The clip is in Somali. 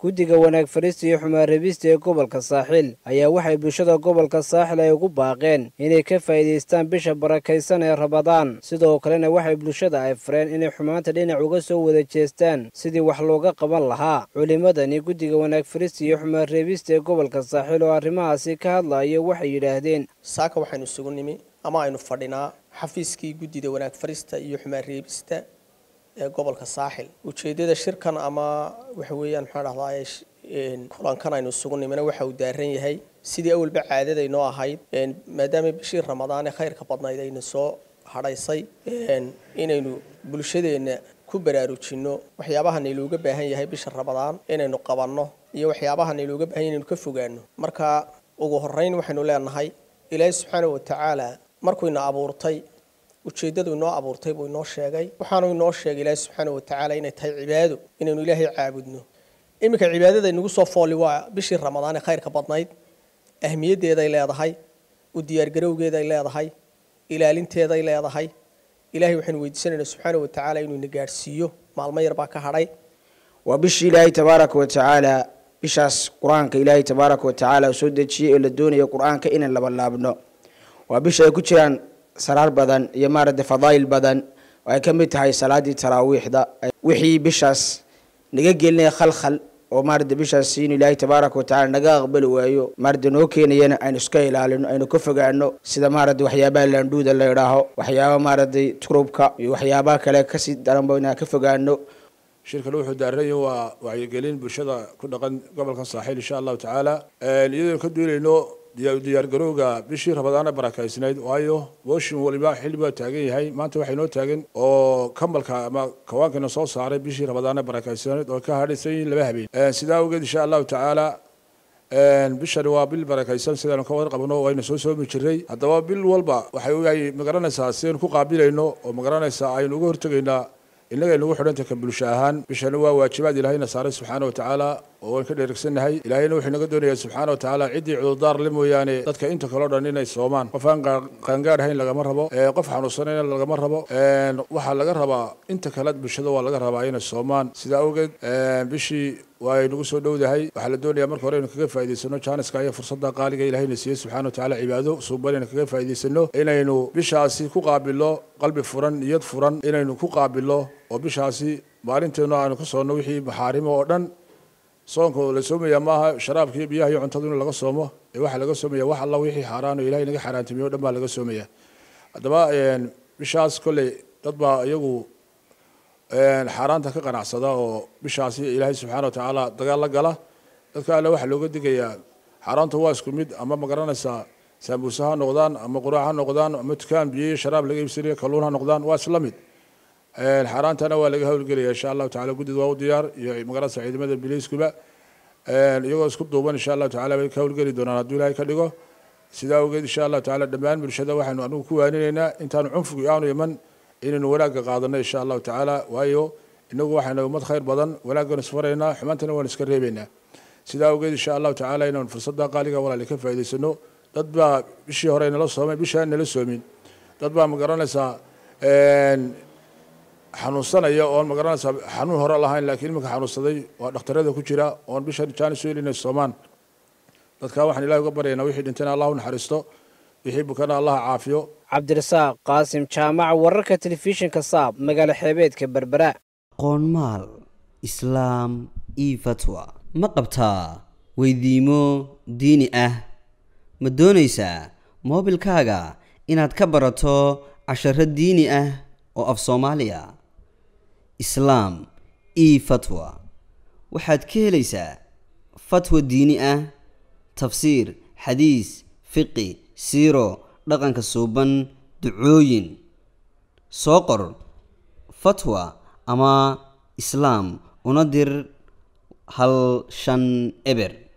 guddiga wanaag farista iyo xumaan reebista ee gobolka saaxiil ayaa waxay bulshada gobolka saaxil ay ugu baaqeen inay ka faa'iidaystaan bisha barakaysan ee rabadaan sidoo kalena waxay bulshada ay fareen inay xumaanta dhinac uga soo wada jeestaan sidii wax looga qaban lahaa culimmadani guddiga wanaag farista iyo xumaan reebista ee gobolka saaxiil oo arrimahaasi ka hadlayo waxay yidhaahdeen saaka waxaynu isugu nimi ama aynu fadhinaa xafiiskii guddida wanaag farista iyo xumaan reebista ee gobolka saaxil ujeedada shirkan ama waxa weeyaan maxaa dhahdaa kulankan aynu isugu nimina waxa uu daaran yahay sidii awalba caadadaynoo ahayd maadaama bishii ramadaan ee khayrka badnayd ayna soo hadhaysay inaynu bulshadeenna ku baraarujinno waxyaabaha naylooga baahan yahay bisha ramadaan inaynu qabanno iyo waxyaabaha naylooga baahan yahay inaynu ka fogaano marka ugu horeyn waxaynu leenahay ilaahay subxaana watacaala markuu ina abuurtay ujeeddadu inoo abuurtay buu inoo sheegay waxaanu inoo sheegay ilaahay subxaana watacaala inay tahay cibaado inaynu ilaahay caabudno iminka cibaadada inagu soo fooli waa bishii ramadaan ee khayrka badnayd ahmiyaddeeday leedahay u diyaargarowgeeday leedahay ilaalinteeday leedahay ilaahay waxaynu weydiisanaynaa subxaana watacaala inuu ina gaadhsiiyo maalmo yar baa ka hadhay waa bishii ilaahay tabaaraka wa tacaala bishaas qur-aanka ilaahay tabaaraka wa tacaala soo dejiyey ee la doonaya qur-aanka inaan labalaabno waa bisha ay ku jiraan saraar badan iyo maaragtay fadaa'il badan oo ay ka mid tahay salaadii taraawiixda wixii bishaas naga gelinaya khalkhal oo maaragtay bishaas inuu ilaahay tabaaraka wa tacala naga aqbali waayo maaragtay noo keenayana aynu iska ilaalino aynu ka fogaano sida maaragtay waxyaabaha laandhuuda la idhaaho waxyaaba maaragtay turubka iyo waxyaabaha kale kasii daranba inaan ka fogaano shirkan wuxuu daaranya waa wacyigelin bulshada ku dhaqan gobolka saaxiil insha allahu tacaala iyadoo ka duulayno diyaargarowga bishii rabadaana barakaysnayd waayo mooshin waliba xilli baa taagan yahay maanta waxay noo taagan oo kambalka ama kawaankiina soo saaray bishii rabadaana barakaysnayd oo ka hadhaysan yihiin laba habeen sidaa awgeed insha allahu tacaala bishani waa bil barakaysan sidaanu ka warqabno wayna soo soomi jiray haddaba bil walba waxay magaranaysaa sidaynu ku qaabilayno oo magaranaysaa aynu uga hortegaynaa innaga aynugu xidhanta ka bulsho ahaan bishani waa waajibaad ilaahayna saaray subxaana wa tacaala oo waan ka dheregsannahay ilaahayna wuxuu inaga doonayaa subxaana wa tacaala ciddii cudurdaar le mooyaane dadka inta kaleo dhan inay soomaan qof aan qaangaadhahayn lagama rabo qof xanuunsanayna lagama rabo waxaa laga rabaa inta kale bulshada waa laga rabaa inay soomaan sidaa awgeed bishii waa nagu soo dhowdahay waxaa la doonayaa marka hore inu kaga faa'idaysano jaaniska iyo fursadda qaaliga ilahayna siiyey subxana wa tacaala cibaado suuban inaynu kaga faa'idaysano inaynu bishaasi ku qaabilno qalbi furan niyad furan inaynu ku qaabilno oo bishaasi maalinteenu aanu ka soonno wixii maxaarimo oo dhan soonka la soomaya maaha sharaabkii biyaha iyo cuntadu in laga soomo ee waxaa laga soomaya wax alla wixii xaaraan oo ilahay naga xaaraantimiyo o dhan baa laga soomaya haddaba bishaas kolley dad baa iyagu xaaraanta ka qanacsada oo bishaasi ilaahay subxaana wa tacaala dagaal la gala dadka alle waxaa looga digayaa xaaraanta waa isku mid ama magaranaysaa saambuuse ha noqdaan ama quraac ha noqdaan ama dukaan biyo iyo sharaab laga iibsanayo kalluun ha noqdaan waa isla mid xaaraantana waa laga howlgelaya insha allahu tacala guddida waa u diyaar iyo magaranaysa ciidamada biliiskuba iyagoo isku duuban insha allahu tacala bay ka howlgeli doonaan hadduu ilaahay ka dhigo sidaa awgeed insha allahu tacala dhammaan bulshada waxaynu anigu ku waaninaynaa intaanu cunfigu aanu iman inaynu wanaagga qaadano insha allahu tacaala waayo inagu waxaynu ummad khayr badan wanaaggan isfaraynaa xumaantana waan iska reebaynaa sidaa awgeed insha allahu tacala inaynu fursadda qaaliga walaali ka faa'idaysano dad baa bishii hore nala soomay bishaan nala soomin dad baa magaranaysaa xanuunsanaya oon magaranaysaa xanuun hore lahayn laakiin iminka xanuunsaday waa dhakhtarada ku jira oon bishan jaanis weyn inay soomaan dadkaa waxaan ilahi uga baryaynaa wixii dhintayna allah u naxariisto wixii bukana allah caafiyo cabdirasaaq qaasim jaamac wararka telefishinka saab magaalo xeebeedka berbera qoonmaal islaam io fatwa ma qabtaa weydiimo diini ah ma doonaysaa moobilkaaga inaad ka barato casharo diini ah oo af soomaaliya islaam io fatwa waxaad ka helaysaa fatwa diini ah tafsiir xadiis fiqi siiro dhaqanka suuban ducooyin soo qor fatwa ama islaam una dir hal shan eber